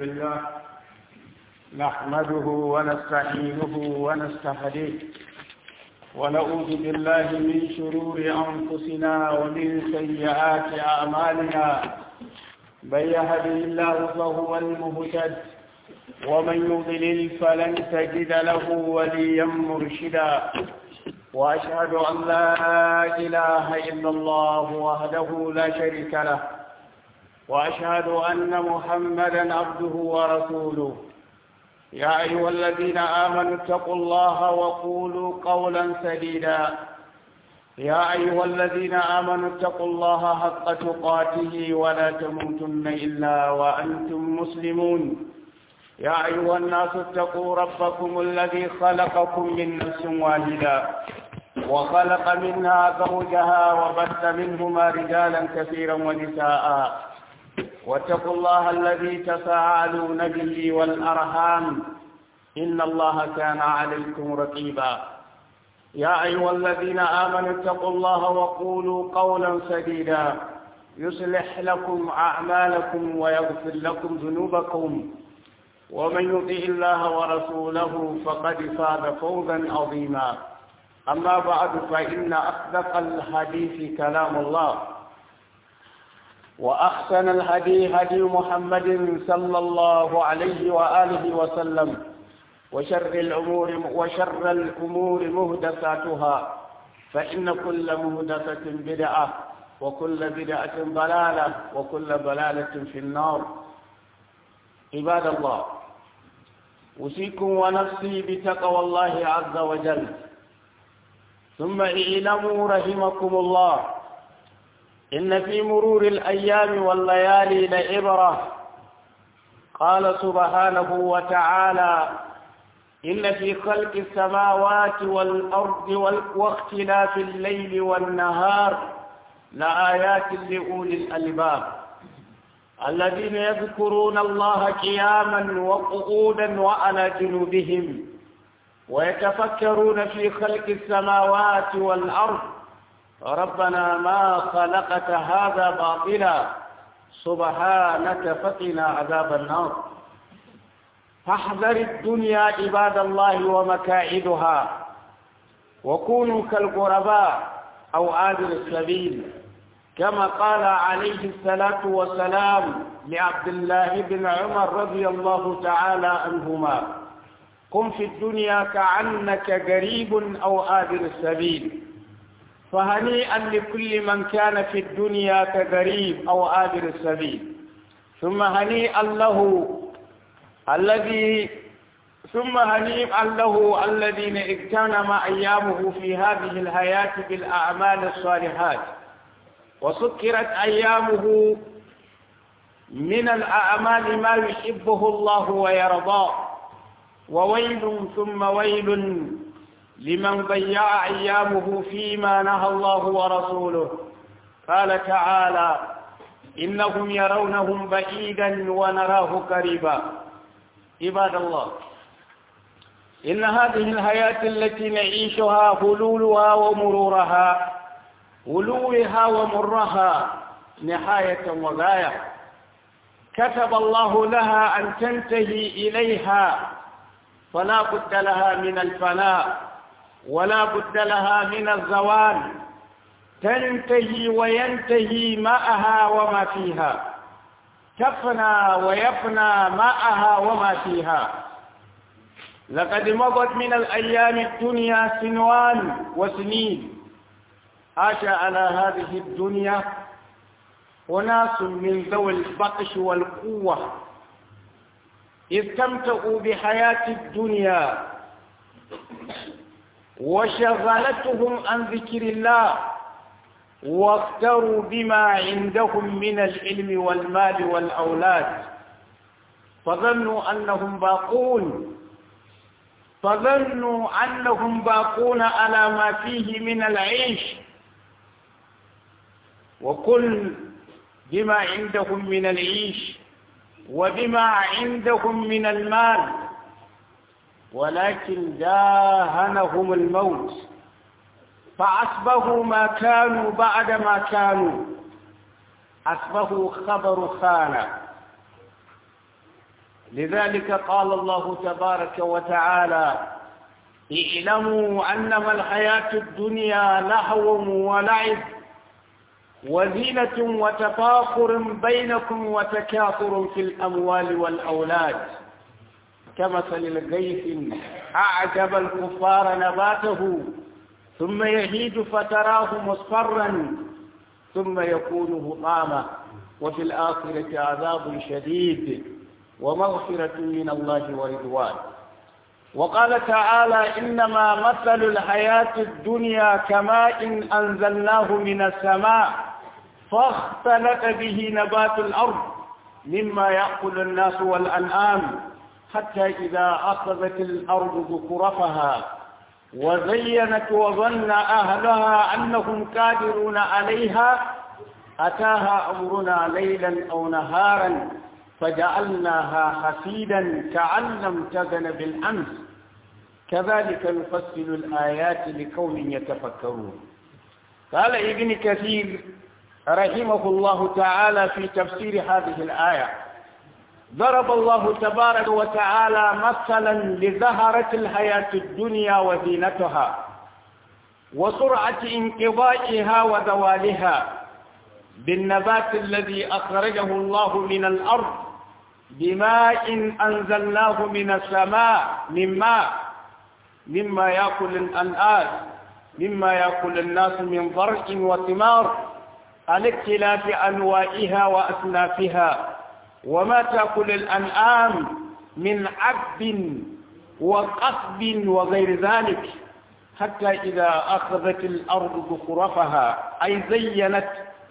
لله نحمده ونستعينه ونستهديه ونعوذ بالله من شرور أنفسنا ومن سيئات أعمالنا من يهده الله فهو المهتد ومن يضلل فلن تجد له وليا مرشدا وأشهد أن لا إله إلا الله وحده لا شريك له وأشهد أن محمدا عبده ورسوله يا أيها الذين آمنوا اتقوا الله وقولوا قولا سديدا يا أيها الذين آمنوا اتقوا الله حق تقاته ولا تموتن إلا وأنتم مسلمون يا أيها الناس اتقوا ربكم الذي خلقكم من نفس واحدة وخلق منها زوجها وبث منهما رجالا كثيرا ونساء واتقوا الله الذي تساءلون به والأرحام إن الله كان عليكم رقيبا يا أيها الذين آمنوا اتقوا الله وقولوا قولا سديدا يصلح لكم أعمالكم ويغفر لكم ذنوبكم ومن يطع الله ورسوله فقد فاز فوزا عظيما أما بعد فإن أصدق الحديث كلام الله وأحسن الهدي هدي محمد صلى الله عليه وآله وسلم وشر الأمور وشر الأمور مهدساتها فإن كل مهدسة بدعة وكل بدعة ضلالة وكل ضلالة في النار عباد الله أوصيكم ونفسي بتقوى الله عز وجل ثم اعلموا رحمكم الله إن في مرور الأيام والليالي لعبرة قال سبحانه وتعالى إن في خلق السماوات والأرض واختلاف الليل والنهار لآيات لأولي الألباب الذين يذكرون الله قياما وقعودا وعلى جنوبهم ويتفكرون في خلق السماوات والأرض ربنا ما خلقت هذا باطلا سبحانك فقنا عذاب النار فاحذر الدنيا عباد الله ومكائدها وكونوا كالغرباء أو آذر السبيل كما قال عليه الصلاة والسلام لعبد الله بن عمر رضي الله تعالى عنهما قم في الدنيا كعنك قريب أو آذر السبيل فهنيئا لكل من كان في الدنيا كغريب أو آذر السبيل ثم هنيئا له الذي ثم هنيئا له الذين اغتنم أيامه في هذه الحياة بالأعمال الصالحات وسكرت أيامه من الأعمال ما يحبه الله ويرضاه وويل ثم ويل لمن ضيع أيامه فيما نهى الله ورسوله قال تعالى إنهم يرونهم بعيدا ونراه قريبا عباد الله إن هذه الحياة التي نعيشها هلولها ومرورها ولوها ومرها نهاية وغاية كتب الله لها أن تنتهي إليها فلا بد لها من الفناء ولا بد لها من الزوال تنتهي وينتهي ماءها وما فيها تفنى ويفنى ماءها وما فيها لقد مضت من الأيام الدنيا سنوان وسنين عاش على هذه الدنيا أناس من ذوي البطش والقوة استمتعوا بحياة الدنيا وشغلتهم عن ذكر الله واختروا بما عندهم من العلم والمال والأولاد فظنوا أنهم باقون فظنوا أنهم باقون على ما فيه من العيش وكل بما عندهم من العيش وبما عندهم من المال ولكن داهنهم الموت فأصبحوا ما كانوا بعد ما كانوا أصبحوا خبر خانة لذلك قال الله تبارك وتعالى اعلموا أنما الحياة الدنيا لهو ولعب وزينة وتفاخر بينكم وتكاثر في الأموال والأولاد كمثل الغيث أعجب الكفار نباته ثم يهيج فتراه مصفرا ثم يكون هطاما وفي الآخرة عذاب شديد ومغفرة من الله ورضوان وقال تعالى إنما مثل الحياة الدنيا كماء أنزلناه من السماء فاختلط به نبات الأرض مما يأكل الناس والأنعام حتى إذا أخذت الأرض ذكرفها وزينت وظن أهلها أنهم قادرون عليها أتاها أمرنا ليلا أو نهارا فجعلناها حسيدا كأن لم تزن بالأمس كذلك نفصل الآيات لقوم يتفكرون قال ابن كثير رحمه الله تعالى في تفسير هذه الآية ضرب الله تبارك وتعالى مثلا لزهرة الحياة الدنيا وزينتها وسرعة انقضائها وزوالها بالنبات الذي أخرجه الله من الأرض بماء أنزلناه من السماء من ماء مما يأكل الأنعام مما يأكل الناس من ضرع وثمار على اختلاف أنواعها وأصنافها وما تأكل الأنعام من عب وقصب وغير ذلك حتى إذا أخذت الأرض زخرفها أي زينت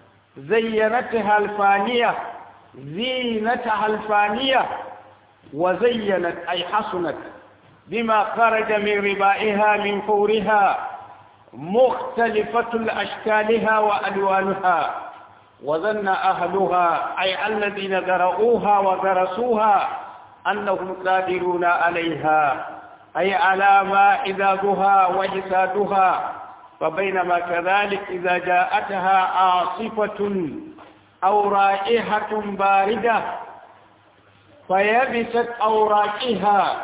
زينتها الفانية زينتها الفانية وزينت أي حسنت بما خرج من ربائها من فورها مختلفة أشكالها وألوانها وظن أهلها أي الذين ذرؤوها ودرسوها أنهم قادرون عليها أي على ما إذادها وجسادها فبينما كذلك إذا جاءتها عاصفة أو رائحة باردة فيبست أوراقها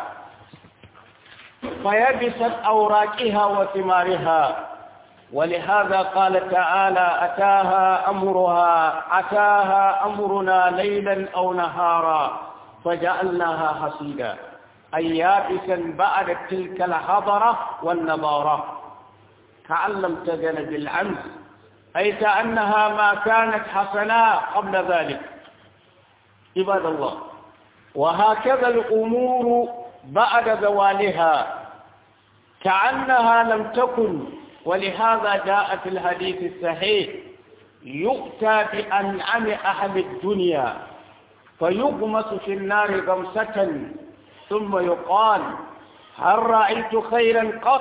فيبست أوراقها وثمارها ولهذا قال تعالى أتاها أمرها أتاها أمرنا ليلا أو نهارا فجعلناها حصيدا أي يابسا بعد تلك الحضرة والنضارة كأن لم تزل بالعمس أي كأنها ما كانت حسناء قبل ذلك عباد الله وهكذا الأمور بعد زوالها كأنها لم تكن ولهذا جاء في الحديث الصحيح يؤتى بأنعم أهل الدنيا فيغمس في النار غمسة ثم يقال هل رأيت خيرا قط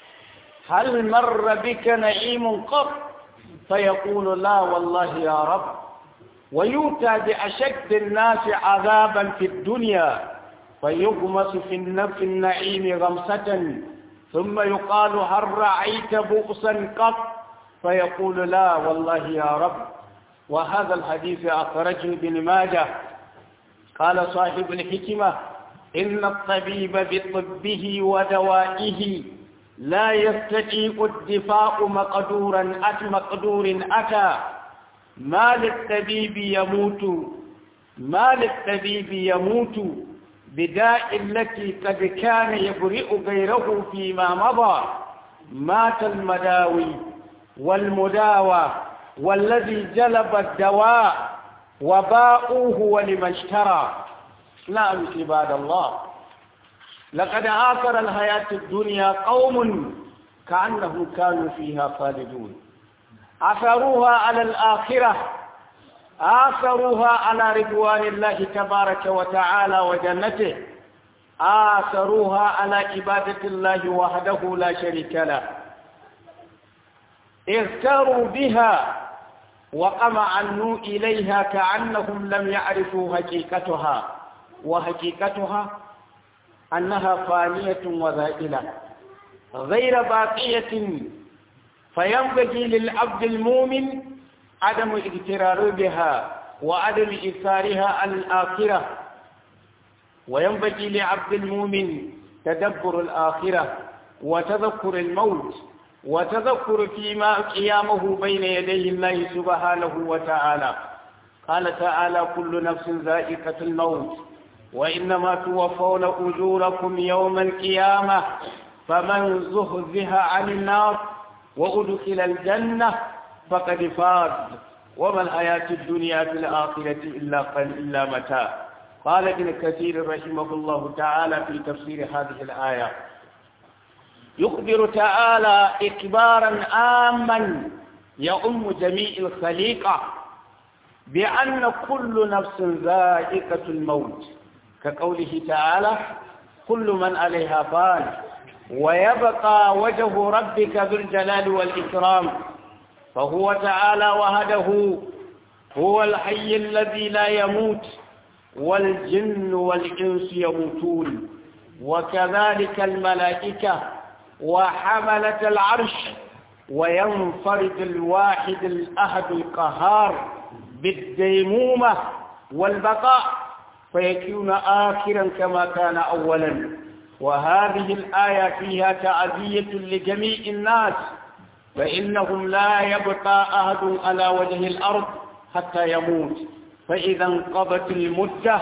هل مر بك نعيم قط فيقول لا والله يا رب ويؤتى بأشد الناس عذابا في الدنيا فيغمس في النفس النعيم غمسة ثم يقال هل رأيت بؤسا قط فيقول لا والله يا رب وهذا الحديث أخرجه ابن ماجه قال صاحب الحكمة إن الطبيب بطبه ودوائه لا يستطيع الدفاع مقدورا أت مقدور أتى ما للطبيب يموت ما للطبيب يموت بداء التي قد كان يبرئ غيره فيما مضى مات المداوي والمداوى والذي جلب الدواء وباؤوه ولمن اشترى نعم عباد الله لقد آثر الحياة الدنيا قوم كأنهم كانوا فيها خالدون أثروها على الآخرة آثروها على رضوان الله تبارك وتعالى وجنته آثروها على عبادة الله وحده لا شريك له اغتروا بها وقمعنوا إليها كأنهم لم يعرفوا حقيقتها وحقيقتها أنها فانية وذائلة غير باقية فينبغي للعبد المؤمن عدم اغترار بها وعدم إثارها على الآخرة وينبغي لعبد المؤمن تدبر الآخرة وتذكر الموت وتذكر فيما قيامه بين يدي الله سبحانه وتعالى قال تعالى كل نفس ذائقة الموت وإنما توفون أجوركم يوم القيامة فمن زهزها عن النار وأدخل الجنة فقد فاز وما الحياة الدنيا في الآخرة إلا قل إلا متاع قال ابن كثير رحمه الله تعالى في تفسير هذه الآية يخبر تعالى إخبارا آما يؤم جميع الخليقة بأن كل نفس ذائقة الموت كقوله تعالى كل من عليها فان ويبقى وجه ربك ذو الجلال والإكرام فهو تعالى وحده هو الحي الذي لا يموت والجن والإنس يموتون وكذلك الملائكة وحملة العرش وينفرد الواحد الأحد القهار بالديمومة والبقاء فيكون آخرا كما كان أولا وهذه الآية فيها تعزية لجميع الناس فإنهم لا يبقى أحد على وجه الأرض حتى يموت فإذا انقضت المدة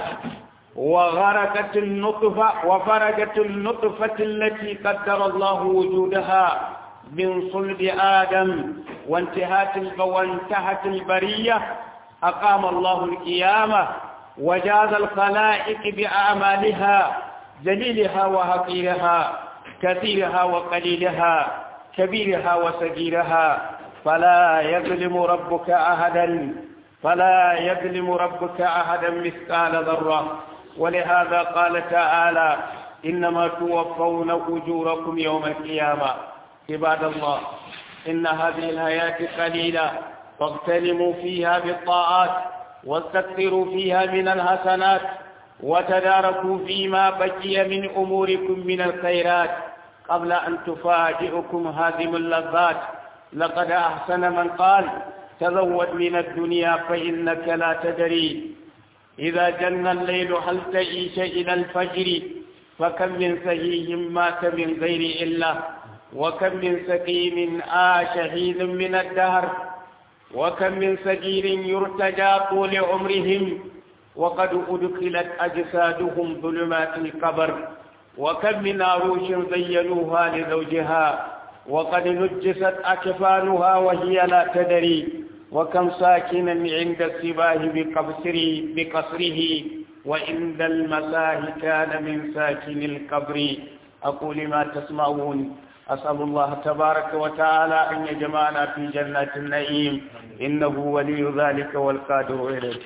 وغرقت النطفة وفرجت النطفة التي قدر الله وجودها من صلب آدم وانتهت وانتهت البرية أقام الله القيامة وجاز الخلائق بأعمالها جليلها وهقيرها كثيرها وقليلها كبيرها وصغيرها فلا يظلم ربك أحدا فلا يظلم ربك أحدا مثقال ذرة ولهذا قال تعالى إنما توفون أجوركم يوم القيامة عباد الله إن هذه الحياة قليلة فاغتنموا فيها بالطاعات واستكثروا فيها من الحسنات وتداركوا فيما بقي من أموركم من الخيرات قبل أن تفاجئكم هادم اللذات لقد أحسن من قال تزود من الدنيا فإنك لا تدري إذا جن الليل هل تعيش إلى الفجر فكم من سهيه مات من غير إلا وكم من سقيم آش حين من الدهر وكم من سجير يرتجى طول عمرهم وقد أدخلت أجسادهم ظلمات القبر وكم من عروش زينوها لزوجها وقد نجست أكفانها وهي لا تدري وكم ساكنا عند السباه بقصره, بقصره وعند المساه كان من ساكن القبر أقول ما تسمعون أسأل الله تبارك وتعالى أن يجمعنا في جنات النعيم إنه ولي ذلك والقادر إليه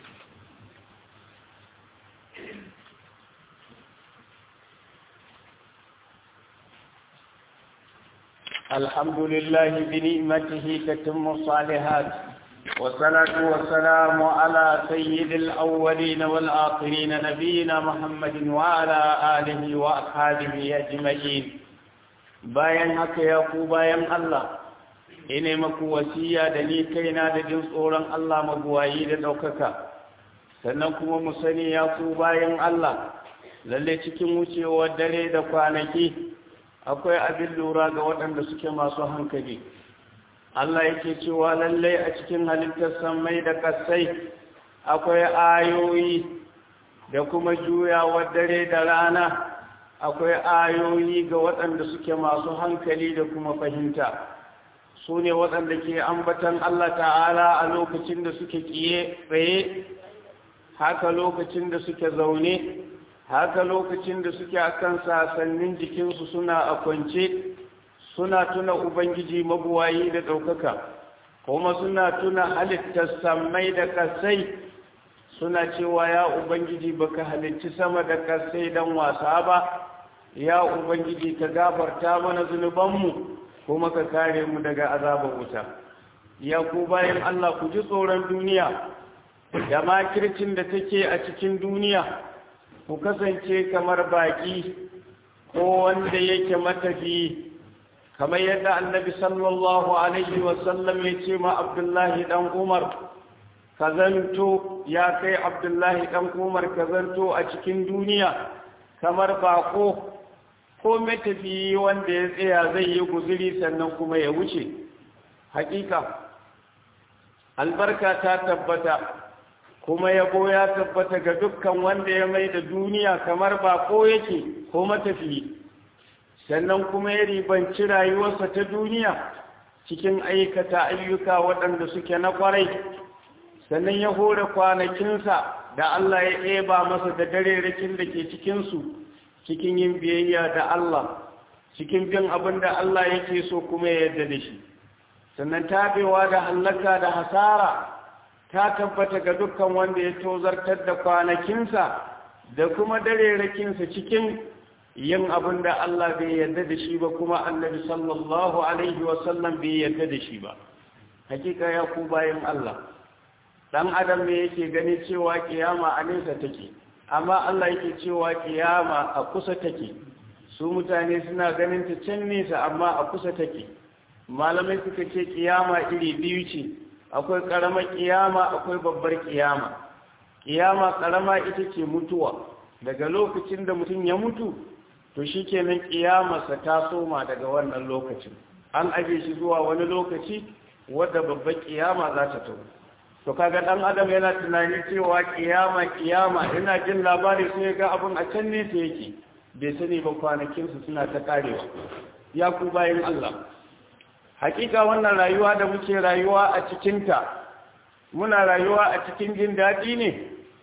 الحمد لله بنعمته تتم الصالحات والصلاة والسلام على سيد الأولين والآخرين نبينا محمد وعلى آله وأصحابه أجمعين bayan haka ya ku bayan Allah ine maku wasiya da ni kaina da jin tsoron Allah mabuwayi da ɗaukaka sannan kuma mu sani ya ku bayan Allah lalle cikin wucewar dare da kwanaki akwai abin lura ga waɗanda suke masu hankali Allah yake cewa lallai a cikin halittar sammai da kasai akwai ayoyi da kuma juyawar dare da rana akwai ayoyi ga waɗanda suke masu hankali da kuma fahimta su ne waɗanda ke ambatan Allah ta'ala a lokacin da suke kiye tsaye haka lokacin da suke zaune haka lokacin da suke akan sasannin jikinsu suna a kwance suna tuna ubangiji mabuwayi da ɗaukaka kuma suna tuna halittar sammai da kasai suna cewa ya ubangiji baka halicci sama da kasai don wasa ba ya ubangiji ka gafarta mana zunubanmu kuma ka kare mu daga azabar wuta ya ku bayan Allah ku ji tsoron duniya da makircin da take a cikin duniya ku kasance kamar baki ko wanda yake matafi kamar yadda annabi sallallahu alaihi wasallam ya ce ma abdullahi dan umar ka zanto ya kai abdullahi ɗan umar ka zanto a cikin duniya kamar bako ko matafiyi wanda ya tsaya zai yi guziri sannan kuma ya wuce hakika albarka ta tabbata kuma yabo ya tabbata ga dukkan wanda ya mai da duniya kamar bako yake ko matafiyi sannan kuma ya ribanci rayuwarsa ta duniya cikin aikata ayyuka waɗanda suke na kwarai sannan ya hore kwanakinsa da Allah ya ɗeba masa da darerakin da ke cikinsu cikin yin biyayya da Allah cikin bin abin da Allah yake so kuma ya yarda da shi sannan tabewa da hallaka da hasara ta tabbata ga dukkan wanda ya tozartar da kwanakinsa da kuma darerakinsa cikin yin abin da Allah bai yarda da shi ba kuma annabi sallallahu alaihi wasallam bai yarda da shi ba hakika ya ku bayan Allah dan adam ne yake gani cewa kiyama a nesa take amma Allah yake cewa kiyama a kusa take su mutane suna ganin ta can nesa amma a kusa take malamai suka ce kiyama iri biyu ce akwai karamar kiyama akwai babbar kiyama kiyama karama ita ce mutuwa daga lokacin da mutum ya mutu to shikenan kiyamarsa ta soma daga wannan lokacin an aje shi zuwa wani lokaci wadda babbar kiyama za ta tawo to kaga dan adam yana tunani cewa kiyama kiyama ina jin labari sai ga abun a can ne sai yake bai sani ba kwanakin su suna ta karewa ya ku bayin Allah hakika wannan rayuwa da muke rayuwa a cikin ta muna rayuwa a cikin jin daɗi ne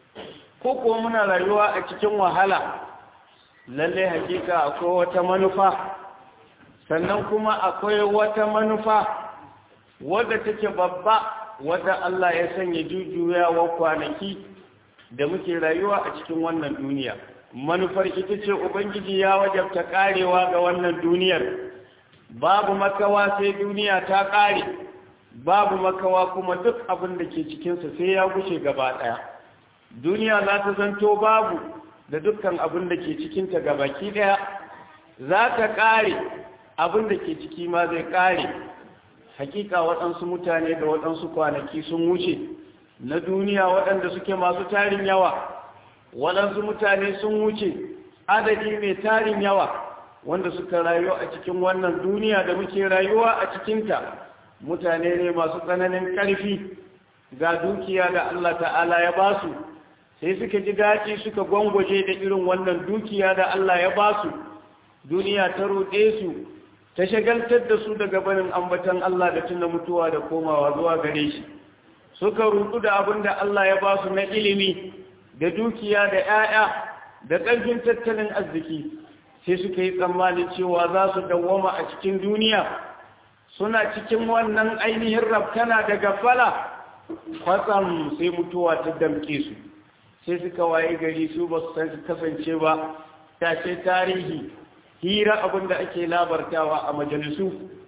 ko ko muna rayuwa a cikin wahala lalle hakika akwai wata manufa sannan kuma akwai wata manufa wadda take babba wadda Allah ya sanya jujjuyawa kwanaki da muke rayuwa a cikin wannan duniya manufar ita ce ubangiji ya wajabta karewa ga wannan duniyar babu makawa sai duniya ta kare babu makawa kuma duk abin da ke cikinsa sai ya gushe gaba ɗaya duniya za ta zanto babu da dukkan abin da ke cikinta gabaki ɗaya za ta kare abin da ke ciki ma zai kare hakika waɗansu mutane da waɗansu kwanaki sun wuce na duniya waɗanda suke masu tarin yawa waɗansu mutane sun wuce adadi mai tarin yawa wanda suka rayu a cikin wannan duniya da muke rayuwa a cikinta mutane ne masu tsananin ƙarfi ga dukiya da Allah ta'ala ya ba su sai suka ji daɗi suka gwangwaje da irin wannan dukiya da Allah ya ba su duniya ta ruɗe su ta shagaltar da su daga barin ambatan Allah da tuna mutuwa da komawa zuwa gare shi suka rudu da abin da Allah ya ba su na ilimi da dukiya da 'ya'ya da ƙarfin tattalin arziki sai suka yi tsammanin cewa za su dawwama a cikin duniya suna cikin wannan ainihin rafkana da gafala kwatsam sai mutuwa ta damke su sai suka waye gari su ba su kasance ba ta ce tarihi hira abin da ake labartawa a majalisu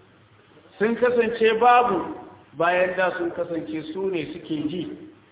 sun kasance babu bayan da sun kasance su ne suke ji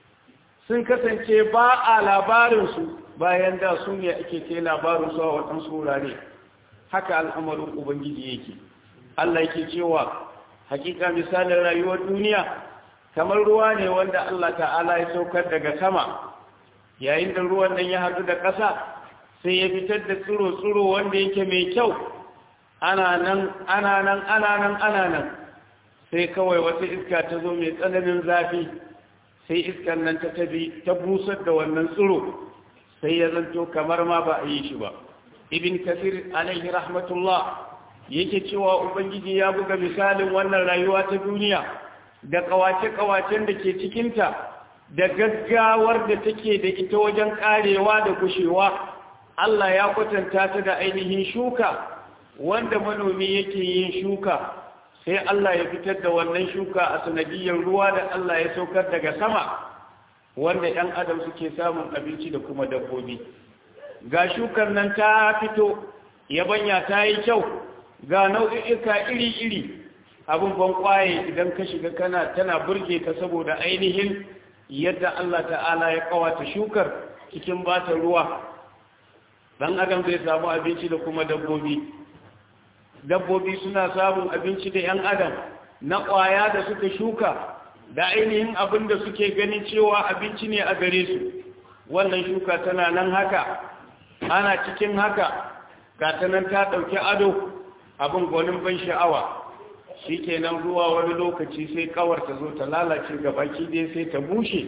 sun kasance ba a labarinsu bayan da su ne ake ke labarinsu a waɗansu wurare haka al'amarin ubangiji yake Allah yake cewa hakika misalin rayuwar duniya kamar ruwa ne wanda Allah ta'ala ya saukar daga sama yayin da ruwan nan ya haɗu da ƙasa sai ya fitar da tsiro-tsiro wanda yake mai kyau ana nan ana nan ana nan ana nan sai kawai wata iska ta zo mai tsananin zafi sai iskan nan ta tabi ta busar da wannan tsiro sai ya zanto kamar ma ba a yi shi ba ibn kasir alaihi rahmatullah yake cewa ubangiji ya buga misalin wannan rayuwa ta duniya da kawace-kawacen da ke cikinta da gaggawar da take da ita wajen karewa da gushewa Allah ya kwatanta ta da ainihin shuka wanda manomi yake yin shuka sai Allah ya fitar da wannan shuka a sanadiyar ruwa da Allah ya saukar daga sama wanda ‘yan adam suke samun abinci da kuma dabbobi ga shukar nan ta fito yabanya ta yi kyau ga nau'i'ika iri-iri abin ban kwaye idan ka shiga kana tana burge ka saboda ainihin yadda Allah ta'ala ya kawata shukar cikin bata ruwa dan adam zai samu abinci da kuma dabbobi dabbobi suna samun abinci da yan adam na kwaya da suka shuka da ainihin abin da suke ganin cewa abinci ne a gare su wannan shuka tana nan haka ana cikin haka gata nan ta ɗauki ado abin gwanin ban sha'awa shi kenan zuwa wani lokaci sai kawar ta zo ta lalace baki dai sai ta bushe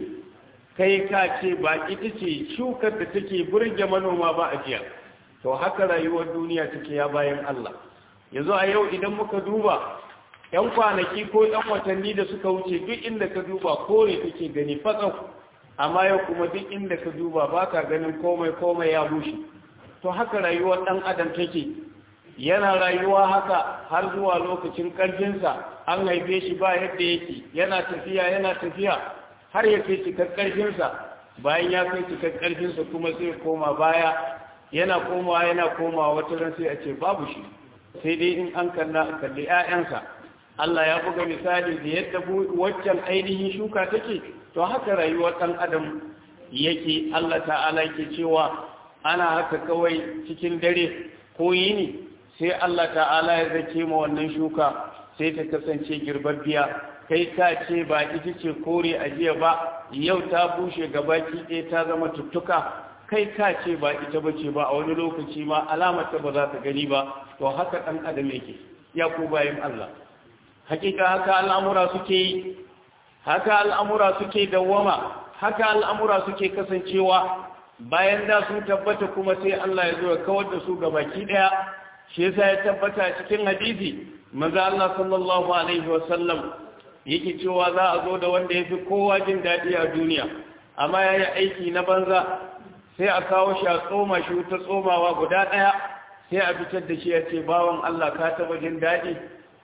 kai ka ce ba ita ce shukar da take burge manoma ba a jiya to haka rayuwar duniya take ya bayan Allah yanzu a yau idan muka duba yan kwanaki ko yan watanni da suka wuce duk inda ka duba kore kake gani fatsau amma yau kuma duk inda ka duba ba ka ganin komai komai ya bushe to haka rayuwar ɗan adam take yana rayuwa haka har zuwa lokacin ƙarfinsa an haife shi ba yadda yake yana tafiya yana tafiya har ya kai cikar ƙarfinsa bayan ya kai cikar ƙarfinsa kuma sai koma baya yana komawa yana komawa wata ran sai a ce babu shi sai dai in an kalla kalli 'ya'yansa Allah ya buga misali da yadda waccan ainihin shuka take to haka rayuwar ɗan adam yake Allah ta'ala ke cewa ana haka kawai cikin dare ko yini sai Allah ta'ala ya zake ma wannan shuka sai ta kasance girbabbiya kai ka ce ba ita ce kore a jiya ba yau ta bushe gabaki ɗaya ta zama tuttuka kai ka ce ba ita bace ba a wani lokaci ma alamata ba za ta gani ba to haka ɗan adam yake ya ku bayan Allah hakika haka al'amura suke yi haka al'amura suke dawwama haka al'amura suke kasancewa bayan da sun tabbata kuma sai Allah ya zo ya kawar da su ga baki daya shi yasa ya tabbata cikin hadisi manzo Allah sallallahu alaihi wasallam yake cewa za a zo da wanda yafi kowa jin dadi a duniya amma yayi aiki na banza sai a kawo shi a tsoma shi ta tsomawa guda daya sai a fitar da shi ya ce bawan Allah ka taba jin dadi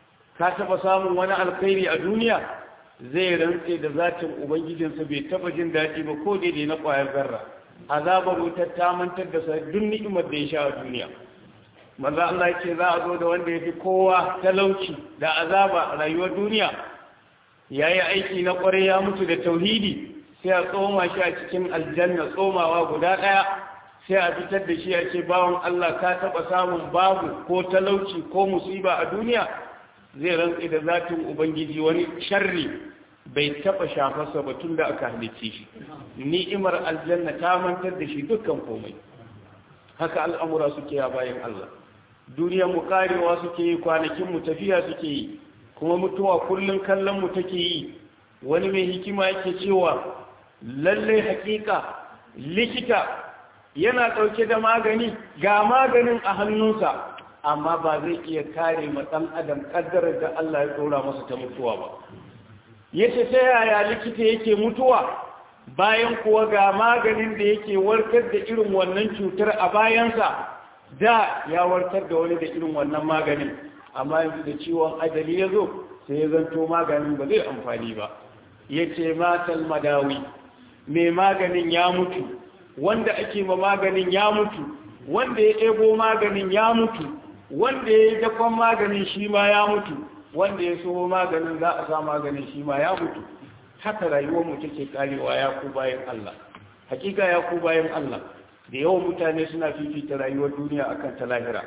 ka taba samun wani alkhairi a duniya zai rantse da zatin ubangijinsa bai taba jin daɗi ba ko daidai na ƙwayar zarra azabar wutar ta mantar da sa duk ni'imar da ya sha a duniya manzo Allah ce za a zo da wanda ya fi kowa talauci da azaba a rayuwar duniya ya yi aiki na ƙwarai ya mutu da tauhidi sai a tsoma shi a cikin aljanna tsomawa guda ɗaya sai a fitar da shi a ce bawan Allah ka taɓa samun babu ko talauci ko musiba a duniya zai rantsi da zatin ubangiji wani sharri bai taba shafarsa ba tun da aka halicce shi ni'imar aljanna ta mantar da shi dukkan komai haka al'amura suke ya bayan Allah duniyar mu karewa suke yi kwanakin mu tafiya suke yi kuma mutuwa kullun kallon mu take yi wani mai hikima yake cewa lalle hakika likita yana dauke da magani ga maganin a hannunsa amma ba zai iya kare ma ɗan adam ƙaddarar da Allah ya tsora masa ta mutuwa ba yace ta yaya likita yake mutuwa bayan kuwa ga maganin da yake warkar da irin wannan cutar a bayansa da ya warkar da wani da irin wannan maganin amma yanzu da ciwon ajali ya zo sai ya zanto maganin ba zai amfani ba yace matal madawi mai maganin ya mutu wanda ake ma maganin ya mutu wanda ya ɗebo maganin ya mutu wanda ya yi dakon maganin shi ma ya mutu wanda ya so maganin za a sa maganin shi ma ya mutu haka rayuwar mu take karewa ya ku bayan Allah hakika ya ku bayan Allah da yawan mutane suna fifita rayuwar duniya akan ta lahira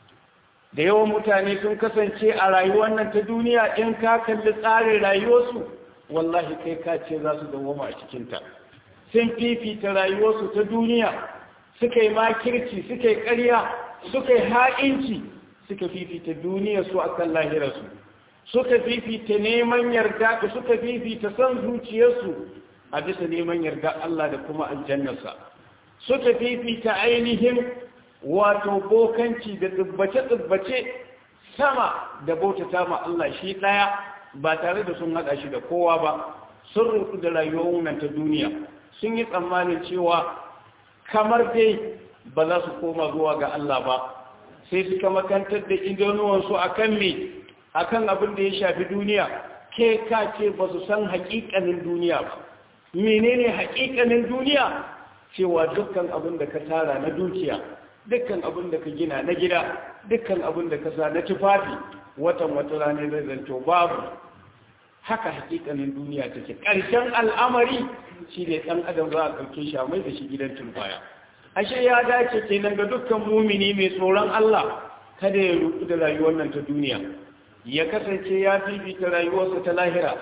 da yawan mutane sun kasance a rayuwar nan ta duniya in ka kalli tsarin rayuwarsu wallahi kai ka ce za su dawoma a cikinta sun fifita rayuwarsu ta duniya suka yi makirci suka yi ƙarya suka yi ha'inci suka fifita duniyarsu a kan lahirarsu suka fifita neman yarda da suka fifita son zuciyarsu a bisa neman yarda Allah da kuma aljannarsa suka fifita ainihin wato bokanci da tsibbace-tsibbace sama da bautata ma Allah shi ɗaya ba tare da sun haɗa shi da kowa ba sun rufu da rayuwar nan ta duniya sun yi tsammanin cewa kamar dai ba za su koma zuwa ga Allah ba sai suka makantar da idanuwansu a kan me a kan abin da ya shafi duniya ke ka ce ba su san haƙiƙanin duniya ba menene haƙiƙanin duniya cewa dukkan abin da ka tara na dukiya dukkan abin da ka gina na gida dukkan abin da ka sa na tufafi watan wata rana zai zanto babu haka haƙiƙanin duniya take ƙarshen al'amari shi ne ɗan adam za a ɗauke shi a mai da shi gidan turbaya ashe ya dace kenan ga dukkan mumini mai tsoron Allah kada ya ruku da rayuwar nan ta duniya ya kasance ya fifita rayuwarsa ta lahira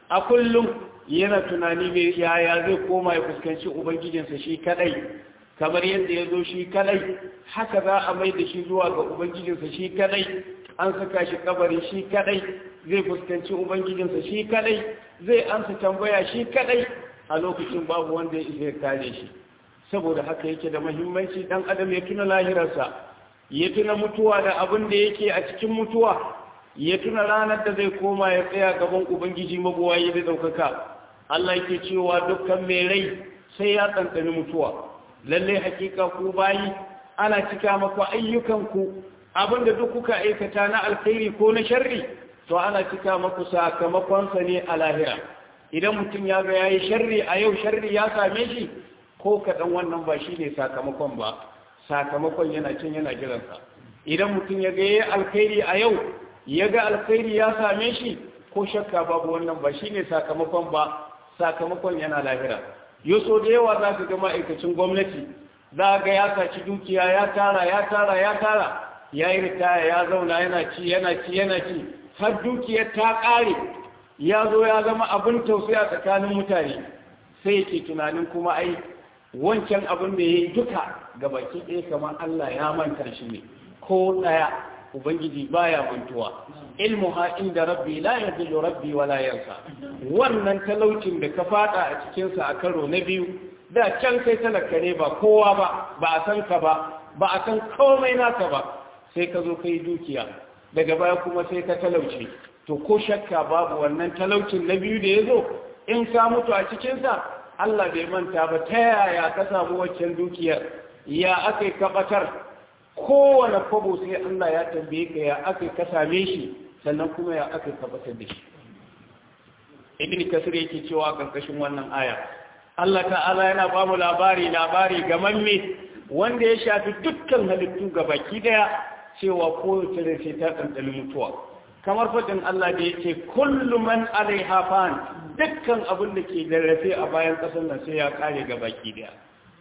a kullum yana tunani mai yaya zai koma ya fuskanci ubangijinsa shi kadai kamar yadda ya zo shi kadai haka za a mai da shi zuwa ga ubangijinsa shi kadai an saka shi kabari shi kadai zai fuskanci ubangijinsa shi kadai zai ansa tambaya shi kadai a lokacin babu wanda ya isa ya kare shi saboda haka yake da muhimmanci dan adam ya tuna lahirarsa ya tuna mutuwa da abin da yake a cikin mutuwa ya tuna ranar da zai koma ya tsaya gaban ubangiji mabuwayi da daukaka Allah yake cewa dukkan mai rai sai ya tsantsani mutuwa lalle hakika ku bayi ana cika maku ayyukanku abinda duk kuka aikata na alkhairi ko na sharri to ana cika maku sakamakonsa ne a lahira idan mutum ya ga yayi sharri a yau sharri ya same shi ko kaɗan wannan ba shi ne sakamakon ba sakamakon yana cin yana jiransa idan mutum ya ga yayi alkhairi a yau ya ga alkhairi ya same shi ko shakka babu wannan ba shi ne sakamakon ba sakamakon yana lahira yoso da yawa za ka ga ma'aikacin gwamnati za ga ya saci dukiya ya tara ya tara ya tara ya yi ritaya ya zauna yana ci yana ci yana ci har dukiyar ta ƙare ya zo ya zama abin tausayi a tsakanin mutane sai yake tunanin kuma ai wancan abin da ya yi duka ga baki ɗaya kamar Allah ya manta shi ne ko ɗaya ubangiji baya mantuwa ilmu ha inda rabbi la yadillu rabbi wala yansa wannan talaucin da ka fada a cikinsa a karo na biyu da can kai talaka ne ba kowa ba ba a san ka ba ba a san komai naka ba sai ka zo kai dukiya daga baya kuma sai ka talauce to ko shakka babu wannan talaucin na biyu da ya zo in ka mutu a cikinsa Allah bai manta ba ta yaya ka samu waccan dukiyar ya aka yi kabatar kowane kwabo sai Allah ya tambaye ka ya aka ka same shi sannan kuma ya aka kabatar da shi ibn kasir yake cewa karkashin wannan aya Allah ta'ala yana ba mu labari labari ga mamme wanda ya shafi dukkan halittu ga baki daya cewa kowace rai sai ta ɗanɗani mutuwa kamar faɗin Allah da yake kullu man alaiha fan dukkan abin da ke rarrafe a bayan ƙasar nan sai ya kare ga baki daya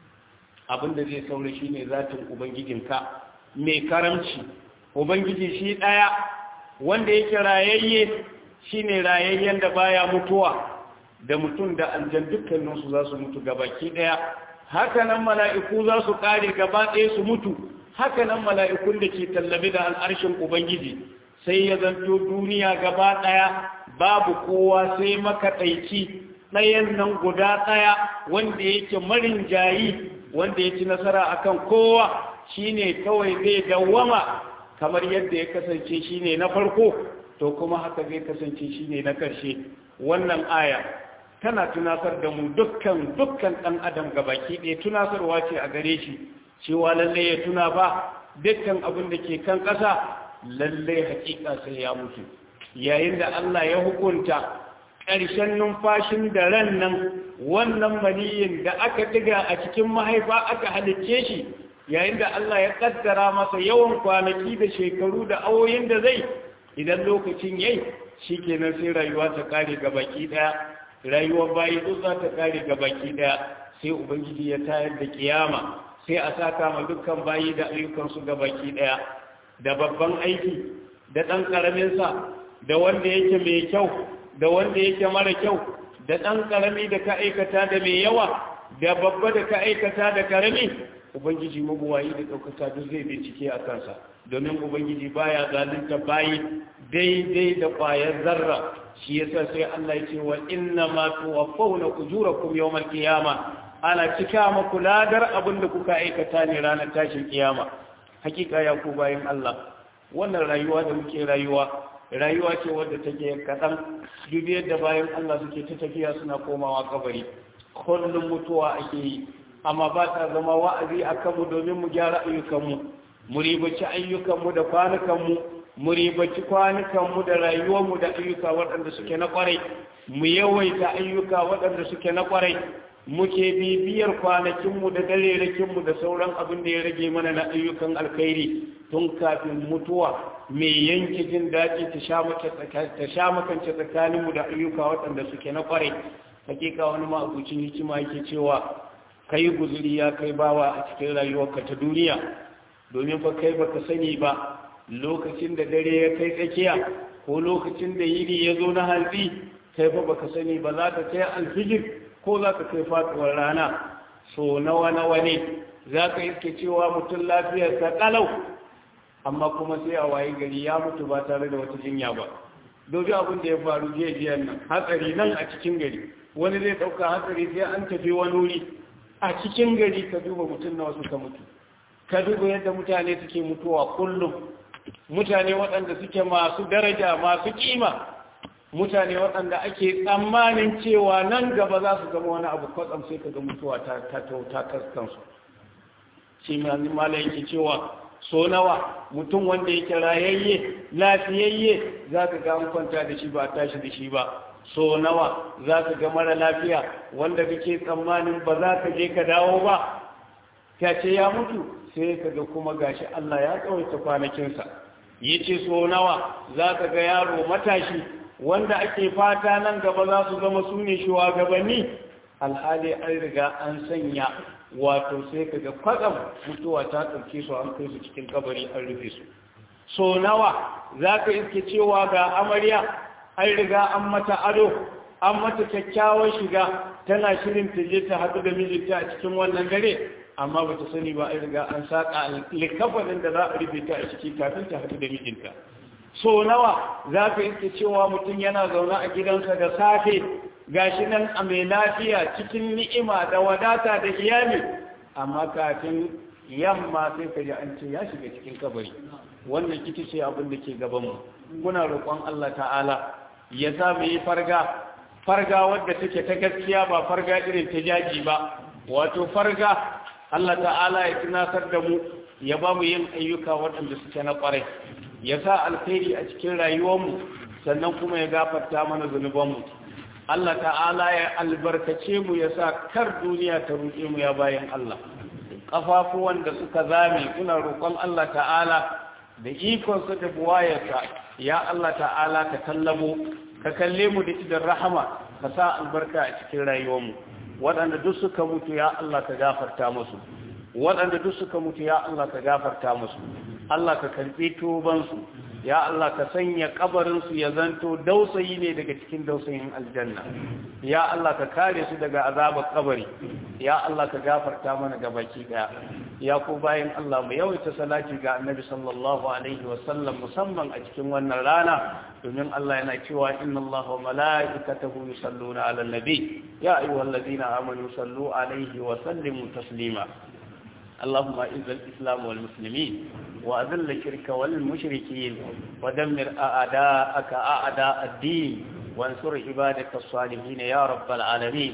abin da zai saura shine zatin ubangijinka mai karamci ubangiji shi ɗaya wanda yake rayayye shine rayayyen da baya mutuwa da mutum da aljan dukkaninsu za su mutu gabaki ɗaya hakanan mala'iku za su ƙare gaba ɗaya su mutu hakanan mala'ikun da ke tallabi da al'arshin ubangiji sai ya zanto duniya gaba ɗaya babu kowa sai makaɗaici ɗayan nan guda ɗaya wanda yake marin jayi wanda ya ci nasara akan kowa shine kawai zai dawwama kamar yadda ya kasance shine na farko to kuma haka zai kasance shine na ƙarshe wannan aya tana tunasar da mu dukkan dukkan ɗan adam gabaki ɗaya tunasarwa ce a gare shi cewa lalle ya tuna ba dukkan abin da ke kan ƙasa lalle hakika sai ya mutu yayin da Allah ya hukunta ƙarshen numfashin da ran nan wannan maniyin da aka diga a cikin mahaifa aka halicce shi yayin da Allah ya kaddara masa yawan kwanaki da shekaru da awoyin da zai idan lokacin yayi shikenan sai rayuwa ta kare ga baki daya rayuwar bayi duk za ta kare ga baki daya sai ubangiji ya tayar da kiyama sai a saka ma dukkan bayi da ayyukansu ga baki daya da babban aiki da ɗan ƙaraminsa da wanda yake mai kyau da wanda yake mara kyau da ɗan ƙarami da ka aikata da mai yawa da babba da ka aikata da ƙarami ubangiji mabuwayi da ɗaukaka duk zai bincike a kansa domin ubangiji baya zalunta bayi daidai da ƙwayar zarra shi yasa sai Allah ya ce wa inna ma tuwaffawna ujurakum yawmal qiyama ana cika maku ladar abin da kuka aikata ne ranar tashin kiyama hakika ya ku bayan Allah wannan rayuwa da muke rayuwa rayuwa ce wadda take kaɗan dubi yadda bayan Allah suke ta tafiya suna komawa kabari kullum mutuwa ake yi amma ba ta zama wa'azi a kanmu domin mu gyara ayyukanmu mu ribaci ayyukanmu da kwanukanmu mu ribaci kwanukanmu da rayuwarmu da ayyuka waɗanda suke na ƙwarai mu yawaita ayyuka waɗanda suke na ƙwarai muke bibiyar kwanakinmu da darerakinmu da sauran abin da ya rage mana na ayyukan alkhairi tun kafin mutuwa mai yanke jin daɗi ta sha makance tsakaninmu da ayyuka waɗanda suke na ƙwarai hakika wani ma'abucin hikima yake cewa kai guzuri ya kai bawa a cikin rayuwarka ta duniya domin fa kai baka sani ba lokacin da dare ya kai tsakiya ko lokacin da yiri ya zo na hantsi kai fa baka sani ba za ka kai alfijir ko za ka kai faɗuwar rana so nawa nawa ne za ka iske cewa mutum lafiyarsa ƙalau amma kuma sai a waye gari ya mutu ba tare da wata jinya ba dobi abin da ya faru jiya jiyan nan hatsari nan a cikin gari wani zai ɗauka hatsari sai an tafi wani wuri a cikin gari ka duba mutum na wasu ka mutu ka duba yadda mutane suke mutuwa kullum mutane waɗanda suke masu daraja masu kima mutane waɗanda ake tsammanin cewa nan gaba za su zama wani abu kwatsam sai ka ga mutuwa ta ta ta kaskansu shi malai yake cewa so nawa mutum wanda yake rayayye lafiyayye za ka ga an kwanta da shi ba a tashi da shi ba so nawa za ka ga mara lafiya wanda kake tsammanin ba za ka je ka dawo ba ta ce ya mutu sai ka ga kuma gashi Allah ya tsawaita kwanakinsa ya ce so nawa za ka ga yaro matashi wanda ake fata nan gaba za su zama su ne shugabanni alhali an riga an sanya wato sai ka ga kwatsam mutuwa ta ɗauke su an kai su cikin kabari an rufe su so nawa za ka iske cewa ga amarya an riga an mata ado an mata kyakkyawar shiga tana shirin ta je ta haɗu da mijinta a cikin wannan dare amma ba ta sani ba an riga an saƙa likafanin da za a rufe ta a ciki kafin ta haɗu da mijinta so nawa za ka iske cewa mutum yana zaune a gidansa da safe gashi nan a mai lafiya cikin ni'ima da wadata da iyali amma kafin yamma sai ka ji an ce ya shiga cikin kabari wannan ita ce abin da ke gabanmu muna roƙon Allah ta'ala ya sa mu yi farga farga wadda take ta gaskiya ba farga irin ta jaji ba wato farga Allah ta'ala ya tunasar da mu ya ba mu yin ayyuka waɗanda suke na ƙwarai ya sa alkhairi a cikin rayuwarmu sannan kuma ya gafarta mana zunubanmu Allah ta'ala ya albarkace mu ya sa kar duniya ta ruɗe mu ya bayan Allah ƙafafuwan da suka zame kuna roƙon Allah ta'ala da ikonsa da buwayarsa ya Allah ta'ala ka tallamo ka kalle mu da idan rahama ka sa albarka a cikin rayuwarmu waɗanda duk suka mutu ya Allah ka gafarta musu waɗanda duk suka mutu ya Allah ka gafarta musu Allah ka karɓi tubansu ya Allah ka sanya kabarinsu ya zanto dausayi ne daga cikin dausayin aljanna ya Allah ka kare su daga azabar kabari ya Allah ka gafarta mana ga baki daya ya ku bayan Allah mu yawaita salati ga annabi sallallahu alaihi wa sallam musamman a cikin wannan rana domin Allah yana cewa inna Allah wa mala'ikatahu yusalluna 'alan nabi ya ayyuhalladhina amanu sallu alaihi wa sallimu taslima اللهم اعز الاسلام والمسلمين واذل الشرك والمشركين ودمر اعداءك اعداء الدين وانصر عبادك الصالحين يا رب العالمين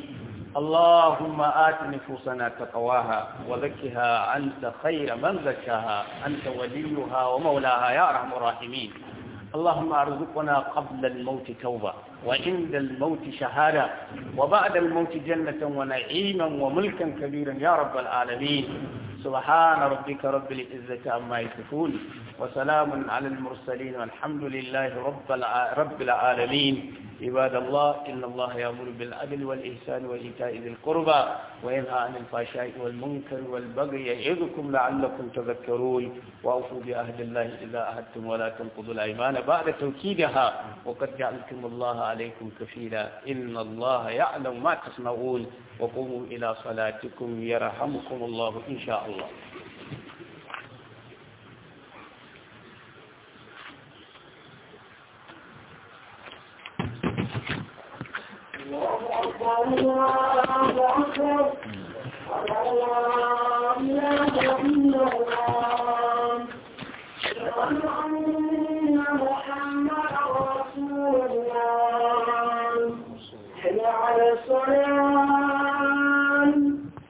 اللهم آت نفوسنا تقواها وزكها أنت خير من زكاها أنت وليها ومولاها يا أرحم الراحمين اللهم ارزقنا قبل الموت توبة وعند الموت شهادة وبعد الموت جنة ونعيما وملكا كبيرا يا رب العالمين سبحان ربك رب العزة عما يصفون وسلام على المرسلين والحمد لله رب رب العالمين عباد الله إن الله يأمر بالعدل والإحسان وإيتاء ذي القربى وينهى عن الفحشاء والمنكر والبغي يعظكم لعلكم تذكرون وأوفوا بعهد الله إذا عهدتم ولا تنقضوا الأيمان بعد توكيدها وقد جعلتم الله عليكم كفيلا إن الله يعلم ما تصنعون وقوموا إلى صلاتكم يرحمكم الله إن شاء الله الله أكبر الله أكبر لا إله إلا الله أشهد أن محمدا رسول الله حي على الصلاة